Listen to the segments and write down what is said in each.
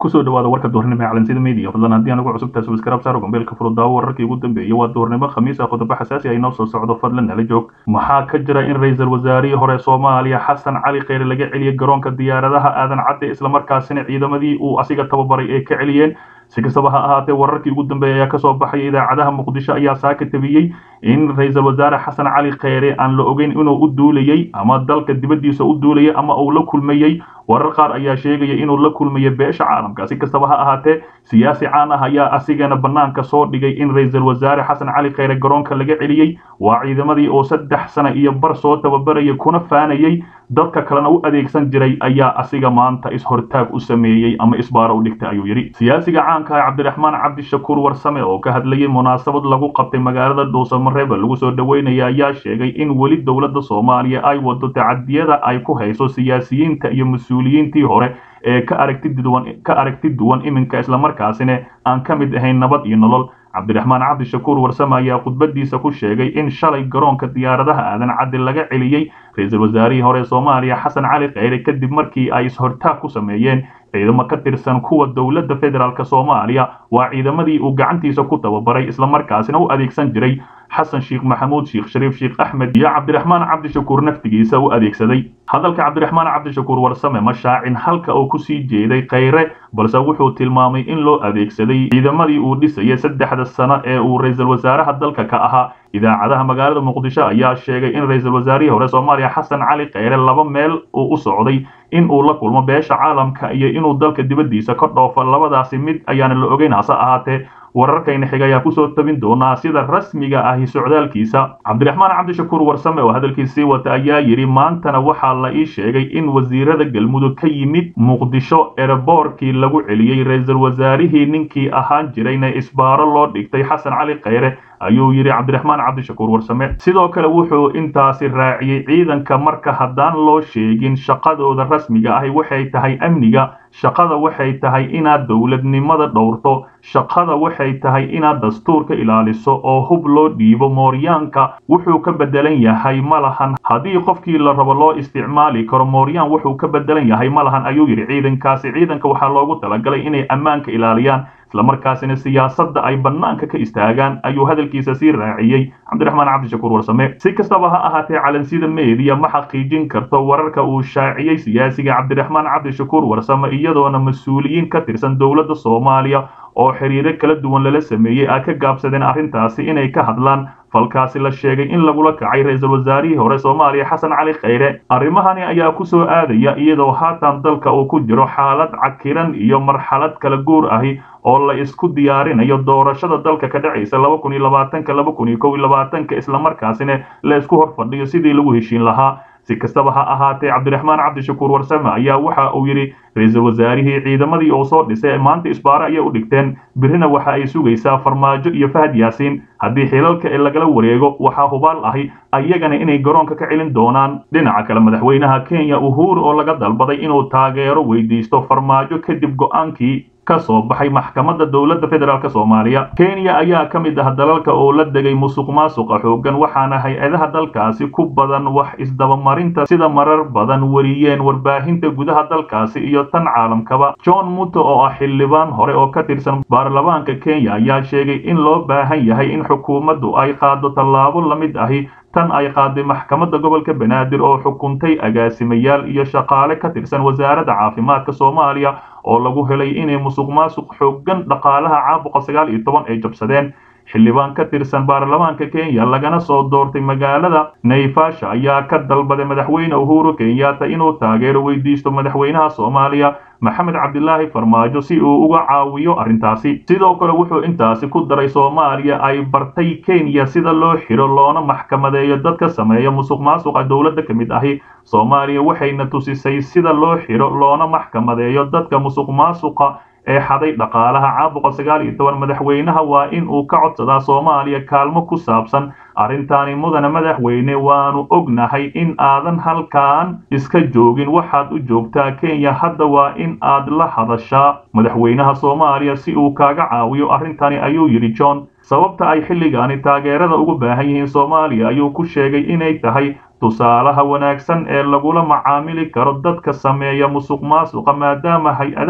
kusoo dhawaada warka duhurnimo ee calansida media fadlan haddii aan ugu cusubtahay subscribe saaro gombeelka furudaawo wararkii ugu dambeeyay waa duhurnimo khamiis ah qodobo xasaasi ah inoo soo socdo fadlan nala joog maxaa ka jira in ra-iisul wasaarihii hore soomaaliya xasan cali kheyre laga celiyey garoonka diyaaradaha aadan cadde islamarkaasina ciidamadii uu asiga tababaray ay ka celiyeen si kastaba ha ahaatee wararkii ugu dambeeyay ayaa kasoo baxaya idaacadaha muqdisho ayaa saaka tabiyey in ra-iisul wasaare xasan cali kheyre aan la ogeyn inuu u duulayey ama dalka dibaddiisa u duulayay ama uu la kulmayey warar qaar ayaa sheegaya inuu la kulmayo beesha caalamka si kastaba ha ahaatee siyaasi caan ah ayaa asigana bannaanka soo dhigay in ra-iisul wasaare xasan cali kheyre garoonka laga celiyey waa ciidamadii oo saddex sano iyo bar soo tababarayay kuna faanayey dadka kalena u adeegsan jiray ayaa asiga maanta is-hortaag u sameeyey ama isbaaro u dhigtay ayuu yidhi siyaasiga caanka ah cabdiraxmaan cabdishakuur warsame oo ka hadlayay munaasabad lagu qabtay magaalada dhuusamareeba lagu soo dhaweynaya ayaa sheegay in weli dowladda soomaaliya ay wado tacadiyada ay ku hayso siyaasiyiinta iyo mas-uuliyiintii hore ee ka aragti duwan ka aragti duwan iminka islamarkaasina aan ka mid ahayn nabad iyo nolol cabdiraxmaan cabdishakuur warsame ayaa khudbadiisa ku sheegay in shalay garoonka diyaaradaha aadan cadde laga celiyey ra-iisul wasaarihii hore soomaaliya xasan cali kheyre kadib markii ay is-hortaag ku sameeyeen ciidamo ka tirsan kuwa dowladda federaalk soomaaliya waa ciidamadii uu gacantiisa ku tababaray islamarkaasina u adeegsan jiray xasan sheekh maxamuud sheekh shariif sheekh axmed iyo cabdiraxmaan cabdishakuur naftigiisa u adeegsaday hadalka cabdiraxmaan cabdishakuur warsame ma shaacin halka uu kusii jeeday kheyre balse wuxuu tilmaamay in loo adeegsaday ciidamadii uu dhisayay saddexda sano ee uu ra-iisul wasaaraha dalka ka ahaa idaacadaha magaalada muqdisho ayaa sheegay in ra-iisul wasaarihii hore soomaaliya xasan cali kheyre laba meel uu u socday in uu la kulmo beesha caalamka iyo inuu dalka dibaddiisa ka dhoofo labadaasi mid ayaana la ogeyn hase ahaatee wararkayna xiga ayaa kusoo tabin doonaa sida rasmiga ahi socdaalkiisa cabdiraxmaan cabdishakuur warsame oo hadalkiisii wata ayaa yidhi maantana waxaa la ii sheegay in wasiirada galmudug ka yimid muqdisho ereboorkii lagu celiyey ra-iisul wasaarihii ninkii ahaan jirayna isbaaro loo dhigtay xasan cali kheyre ayuu yidhi cabdiraxmaan cabdishakuur warsame sidoo kale wuxuu intaasi raaciyey ciidanka marka haddaan loo sheegin shaqadooda rasmiga ahi waxay tahay amniga shaqada waxay tahay inaad dowladnimada dhowrto shaqada waxay tahay inaad dastuurka ilaaliso oo hub loo dhiibo mooryaanka wuxuu ka bedelan yahay ma lahan haddii qofkii la rabo loo isticmaali karo mooryaan wuxuu ka bedelan yahay ma lahan ayuu yidhi ciidankaasi ciidanka waxaa loogu talagalay inay ammaanka ilaaliyaan islamarkaasina siyaasadda ay bannaanka ka istaagaan ayuu hadalkiisa sii raaciyey cabdiraxmaan cabdishakuur warsame si kastaba ha ahaatee calansida meediya ma xaqiijin karto wararka uu shaaciyey siyaasiga cabdiraxmaan cabdishakuur warsame iyadoona mas-uuliyiin ka tirsan dowladda soomaaliya oo xiriiro kala duwan lala sameeyey ay ka gaabsadeen arrintaasi inay ka hadlaan falkaasi la sheegay in lagula kacay ra-iisul wasaarihii hore soomaaliya xasan cali kheyre arrimahani ayaa ku soo aadaya iyadoo haatan dalka uu ku jiro xaalad cakiran iyo marxalad kala guur ahi oo la isku diyaarinayo doorashada dalka ka dhacaysa laba kun iyo labaatanka laba kun iyo kow iyo labaatanka islamarkaasina la isku hor fadhiyo sidii lagu heshiin lahaa si kastaba ha ahaatee cabdiraxmaan cabdishakuur warsame ayaa waxa uu yidhi ra-iisul wasaarihii ciidamadii uu soo dhisay maanta isbaaro ayay u dhigteen birrina waxa ay sugaysaa farmaajo iyo fahad yaasiin haddii xilalka ee lagala wareego waxaa hubaal ahi ayagana inay garoonka ka celin doonaan dhinaca kale madaxweynaha kenya uhuru oo laga dalbaday inuu taageero weydiisto farmaajo kadib go-aankii ka soo baxay maxkamadda dowladda federaalk soomaaliya kenya ayaa ka mid ah dalalka oo la degay musuq maasuqa xooggan waxaana hay-adaha dalkaasi ku badan wax isdabamarinta sida marar badan wariyeen warbaahinta gudaha dalkaasi iyo tan caalamkaba john muto oo ah xildhibaan hore oo ka tirsan baarlamaanka kenya ayaa sheegay in loo baahan yahay in xukuumaddu ay qaado tallaabo la mid ahi tan ay qaaday maxkamadda gobolka banaadir oo xukuntay agaasimayaal iyo shaqaale ka tirsan wasaaradda caafimaadka soomaaliya oo lagu helay inay musuq maasuq xooggan dhaqaalaha caabuqa sagaal iyo toban ay jabsadeen xildhibaan ka tirsan baarlamaanka kenya lagana soo doortay magaalada naivasha ayaa ka dalbaday madaxweyne uhuru kenyatta inuu taageero weydiisto madaxweynaha soomaaliya maxamed cabdilaahi farmaajo si uu uga caawiyo arrintaasi sidoo kale wuxuu intaasi ku daray soomaaliya ay bartay kenya sida loo xiro loona maxkamadeeyo dadka sameeya musuq maasuqa dowladda ka mid ahi soomaaliya waxayna tusisay sida loo xiro loona maxkamadeeyo dadka musuq maasuqa ee xaday dhaqaalaha caabuqa sagaal iyo toban madaxweynaha waa in uu ka codsadaa soomaaliya kaalmo ku saabsan arrintaani mudana madaxweyne waanu ognahay in aadan halkan iska joogin waxaad u joogtaa kenya hadda waa in aad la hadashaa madaxweynaha soomaaliya si uu kaaga caawiyo arrintani ayuu yidhi john sababta ay xilligaani taageerada ugu baahan yihiin soomaaliya ayuu ku sheegay inay tahay tusaalaha wanaagsan ee lagula macaamili karo dadka sameeya musuq maasuqa maadaama hay-adaha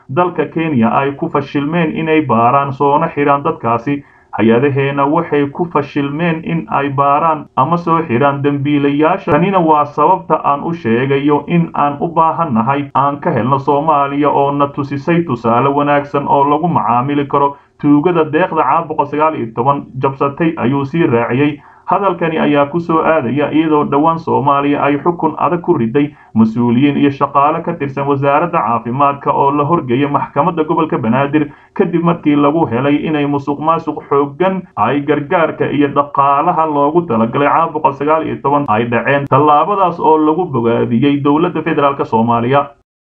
dalka kenya ay ku fashilmeen inay baaraan soona xidhaan dadkaasi hay-adaheena waxay ku fashilmeen in ay baaraan ama soo xidhaan dembiilayaasha tanina waa sababta aan u sheegayo in aan u baahannahay aan ka helno soomaaliya oo na tusisay tusaale wanaagsan oo lagu macaamili karo tuugada deeqda caabuqa sagaal iyo toban jabsatay ayuu sii raaciyey hadalkani ayaa ku soo aadaya iyadoo dhowaan soomaaliya ay xukun adag ku riday mas-uuliyiin iyo shaqaale ka tirsan wasaaradda caafimaadka oo la horgeeyay maxkamadda gobolka banaadir kadib markii lagu helay inay musuq maasuq xooggan ay gargaarka iyo dhaqaalaha loogu talagalay caabuqa sagaal iyo toban ay dhaceen tallaabadaas oo lagu bogaadiyey dowladda federaalk soomaaliya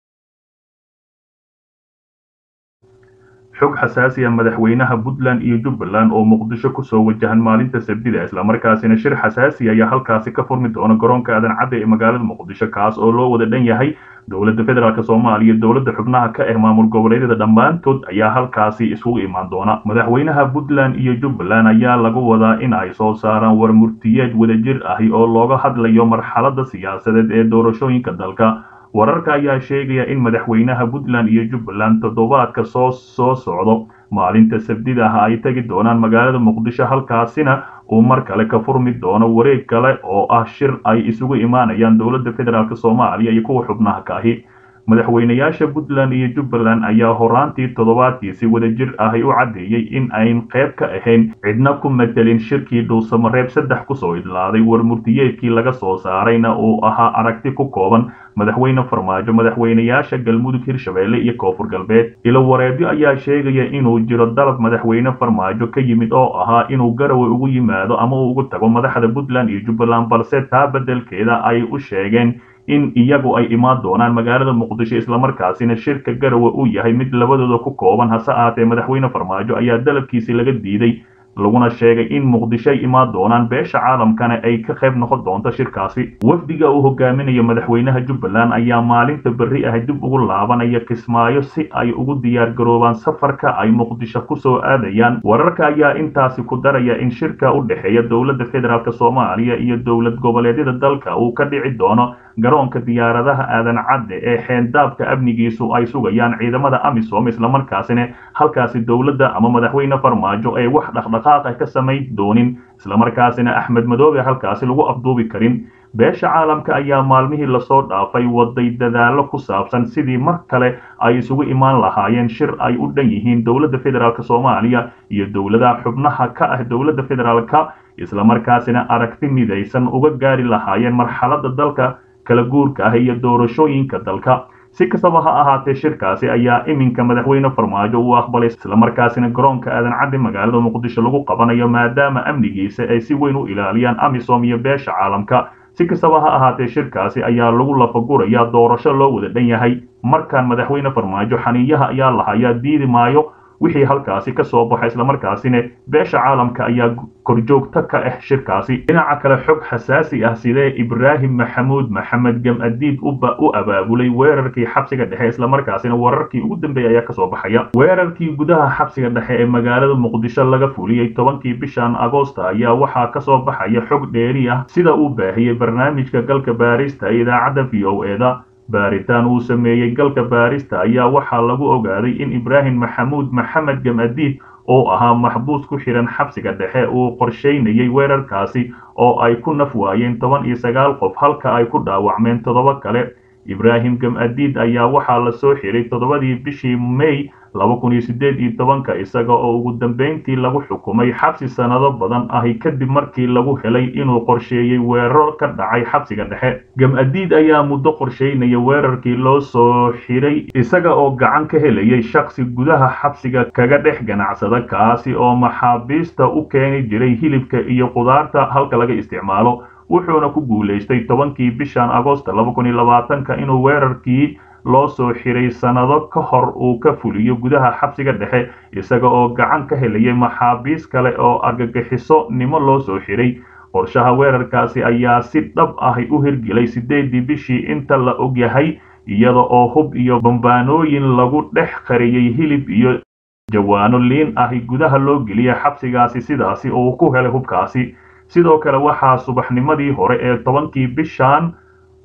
xog xasaasiya madaxweynaha puntland iyo jubbaland oo muqdisho kusoo wajahan maalinta sabtida islamarkaasina shir xasaasi ayaa halkaasi ka furmi doona garoonka aadan cadde ee magaalada muqdisho kaas oo loo wada dhan yahay dowladda federaalk soomaaliya dowladda xubnaha ka ah maamul goboleedyada dhammaantood ayaa halkaasi isugu imaan doona madaxweynaha puntland iyo jubbaland ayaa lagu wadaa in ay soo saaraan war murtiyeed wadajir ahi oo looga hadlayo marxaladda siyaasadeed ee doorashooyinka dalka wararka ayaa sheegaya in madaxweynaha puntland iyo jubbaland toddobaadka soo soo socdo maalinta sabdida ah ay tegi doonaan magaalada muqdisho halkaasina uu mar kale ka furmi doono wareeg kale oo ah shir ay isugu imaanayaan dowladda federaalk soomaaliya iyo kuwa xubnaha ka ahi madaxweynayaasha puntland iyo jubbaland ayaa horaantii toddobaadkiisi wadajir ahi u caddeeyey in ayn qayb ka ahayn cidna ku matelin shirkii dhuusamareeb saddex kusoo idlaaday war murtiyeedkii laga soo saarayna uu ahaa aragti ku kooban madaxweyne farmaajo madaxweynayaasha galmudug hirshabeelle iyo koonfur galbeed ilo wareedyo ayaa sheegaya inuu jiro dalab madaxweyne farmaajo ka yimid oo ahaa inuu garowe ugu yimaado ama uu ugu tago madaxda puntland iyo jubbaland balse taa beddelkeeda ay u sheegeen in iyagu ay imaan doonaan magaalada muqdisho islamarkaasina shirka garowe uu yahay mid labadooda ku kooban hase ahaatee madaxweyne farmaajo ayaa dalabkiisi laga diiday laguna sheegay in muqdisho ay imaan doonaan beesha caalamkana ay ka qayb noqon doonto shirkaasi wafdiga uu hogaaminayo madaxweynaha jubbaland ayaa maalinta berri ah dib ugu laabanaya kismaayo si ay ugu diyaar garoobaan safarka ay muqdisho kusoo aadayaan wararka ayaa intaasi ku daraya in shirka u dhexeeya dowladda federaalk soomaaliya iyo dowlad goboleedyada dalka uu ka dhici doono garoonka diyaaradaha aadan cadde ee xeendaabka amnigiisu ay sugayaan ciidamada amisom islamarkaasina halkaasi dowladda ama madaxweyne farmaajo ay wax dhaqdhaqaaqa ka samayn doonin islamarkaasina axmed madoobe halkaasi lagu afduubi karin beesha caalamka ayaa maalmihii lasoo dhaafay waday dadaallo ku saabsan sidii mar kale ay isugu imaan lahaayeen shir ay u dhan yihiin dowladda federaalk soomaaliya iyo dowladaha xubnaha ka ah dowladda federaalka islamarkaasina aragti midaysan uga gaari lahaayeen marxaladda dalka kala guurka ah iyo doorashooyinka dalka si kastaba ha ahaatee shirkaasi ayaa iminka madaxweyne farmaajo uu aqbalay islamarkaasina garoonka aadan cadde magaalada muqdisho lagu qabanayo maadaama amnigiisa ay si weyn u ilaaliyaan amisom iyo beesha caalamka si kastaba ha ahaatee shirkaasi ayaa lagu lafagurayaa doorasho loo wada dhan yahay markaan madaxweyne farmaajo xaniiyaha ayaa lahayaa diidi maayo wixii halkaasi ka soo baxa islamarkaasina beesha caalamka ayaa korjoogto ka ah shirkaasi dhinaca kale xog xasaasi ah sidee ibraahim maxamuud maxamed gam-adiid u abaabulay weerarkii xabsiga dhexe islamarkaasina wararkii ugu dambeeyay ayaa kasoo baxaya weerarkii gudaha xabsiga dhexe ee magaalada muqdisho laga fuliyey tobankii bishan agoosta ayaa waxaa kasoo baxaya xog dheeri ah sida uu baahiyey barnaamijka galka baarista ee idaacadda v o eda baaritaan uu sameeyey galka baarista ayaa waxaa lagu ogaaday in ibraahim maxamuud maxamed gam-adiid oo ahaa maxbuus ku xidhan xabsiga dhexe uu qorshaynayay weerarkaasi oo ay ku naf waayeen toban iyo sagaal qof halka ay ku dhaawacmeen toddoba kale ibraahim gam-adiid ayaa waxaa la soo xiray toddobadii bishii may laba kun iyo siddeed iyo tobanka isaga oo ugu dambeyntii lagu xukumay xabsi sannado badan ahi kadib markii lagu helay inuu qorsheeyey weeraro ka dhacay xabsiga dhexe gam-adiid ayaa muddo qorsheynaya weerarkii loo soo xiray isaga oo gacan ka helayay shaksi gudaha xabsiga kaga dhex ganacsada kaasi oo maxaabiista u keeni jiray hilibka iyo qudaarta halka laga isticmaalo wuxuuna ku guulaystay tobankii bishan agoosta laba kun iyo labaatanka inuu weerarkii loo soo xiray sannado ka hor uu ka fuliyo gudaha xabsiga dhexe isaga oo gacan ka helayay maxaabiis kale oo argagixiso nimo loo soo xiray qorshaha weerarkaasi ayaa si dhab ahi u hirgelay siddeedii bishii inta la ogyahay iyada oo hub iyo bambaanooyin lagu dhex qariyey hilib iyo jawaano liin ahi gudaha loo geliyay xabsigaasi sidaasi uu ku helay hubkaasi sidoo kale waxaa subaxnimadii hore ee tobankii bishan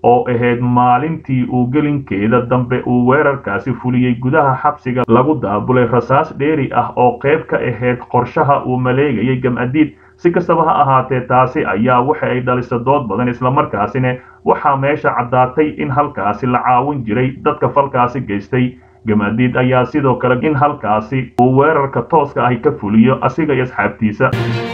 oo ahayd maalintii uu gelinkeeda dambe uu weerarkaasi fuliyey gudaha xabsiga lagu daabulay rasaas dheeri ah oo qayb ka ahayd qorshaha uu maleegayay gamcadiid si kastaba ha ahaatee taasi ayaa waxa ay dhalisa dood badan islamarkaasina waxaa meesha caddaatay in halkaasi la caawin jiray dadka falkaasi geystay gamadiid ayaa sidoo kale in halkaasi uu weerarka tooska ahi ka fuliyo asiga iyo asxaabtiisa